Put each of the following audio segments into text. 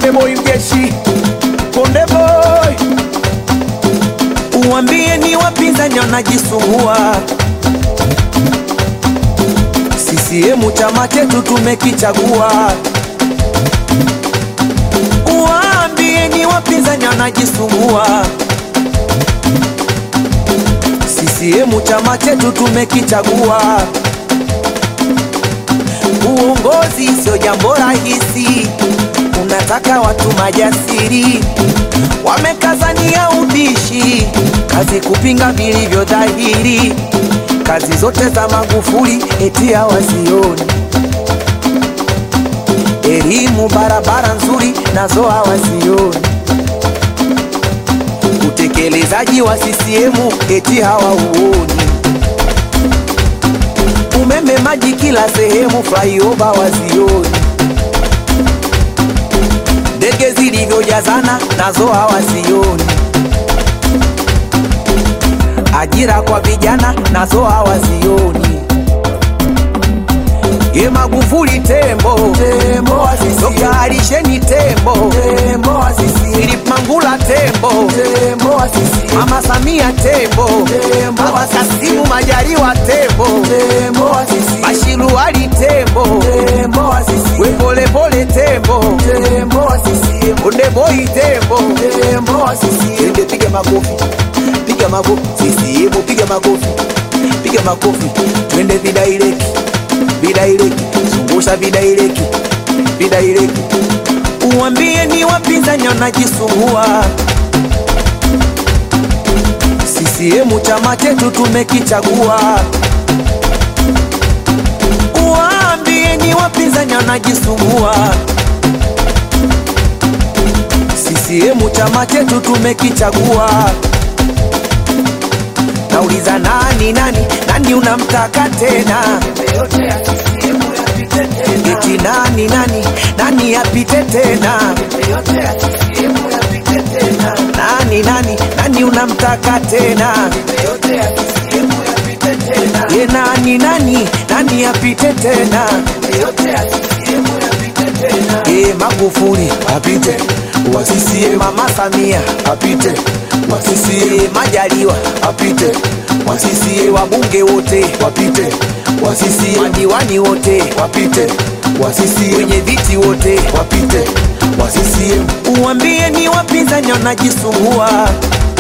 Konde boy mjeshi, Konde boy, uwambie ni wapinzani wanajisumbua. CCM chama chetu tumekichagua. Uwaambie ni wapinzani wanajisumbua. CCM chama chetu tumekichagua. Uongozi sio jambo rahisi, unataka watu majasiri, wamekazania ubishi, kazi kupinga vilivyo dhahiri, kazi zote za Magufuli eti hawazioni, elimu, barabara nzuri nazo hawazioni, utekelezaji wa CCM eti hawauoni umeme, maji kila sehemu, flyover wazioni, ndege zilivyojazana nazo hawazioni, ajira kwa vijana nazo hawazioni. Ye Magufuli tembo, tembo wa CCM. Dr. Alisheni tembo, tembo wa CCM. Philip Mangula tembo, tembo wa CCM. Mama Samia tembo, tembo Baba Kasimu Majaliwa tembo, tembo wa CCM. Bashiru Ali tembo, tembo wa CCM. We pole pole tembo, tembo wa CCM. Konde boy tembo, tembo wa CCM. Ende piga makofi, piga makofi, CCM piga makofi, piga makofi, twende vidaireki vidaireki, zungusha vidaireki, vidaireki, uwambie ni wapinzani wanajisumbua. CCM chama chetu tumekichagua. Uwaambie ni wapinzani wanajisumbua. CCM chama chetu tumekichagua. Nauliza nani nani nani unamtaka tena? Eti nani nani nani apite tena? Nani nani nani unamtaka tena? Ye nani nani nani apite tena? Ye Magufuli apite wa CCM, Mama Samia apite wa CCM, Majaliwa apite wa CCM, wabunge wote wapite wa CCM, madiwani wote wapite wa CCM, wenye viti wote wapite wa CCM. Uwambie ni wapinzani wanajisumbua.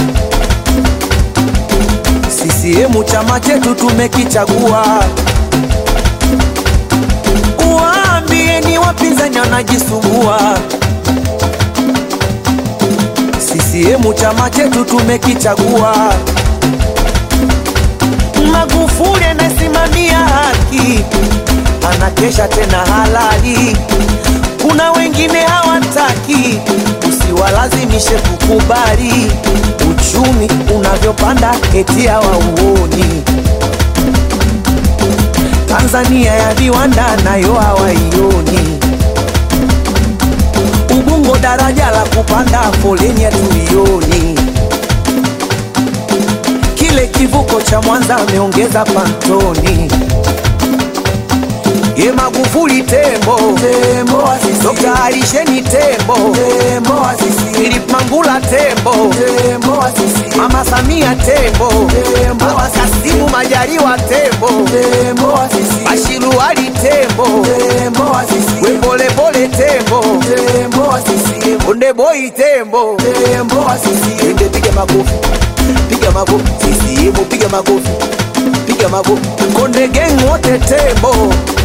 CCM chama chetu tumekichagua. Uwaambie ni wapinzani wanajisumbua. CCM chama chetu tumekichagua. Magufuli anasimamia haki, anakesha tena halali. Kuna wengine hawataki, usiwalazimishe kukubali. Uchumi unavyopanda eti hawauoni. Tanzania ya viwanda nayo hawaioni. Ubungo daraja la kupanda, foleni hatuioni. Kile kivuko cha Mwanza ameongeza pantoni. Ye Magufuli tembo, tembo wa CCM. Dr. Alisheni tembo, tembo wa CCM. Philip Mangula tembo, tembo wa CCM. Mama Samia tembo, tembo Baba Kasimu Majaliwa tembo, tembo wa CCM. Bashiru Ali tembo, tembo wa CCM. We pole pole tembo, tembo wa CCM. Konde boy tembo, tembo wa CCM. Ende piga makofi, piga makofi, CCM piga makofi, piga makofi. Konde gang wote tembo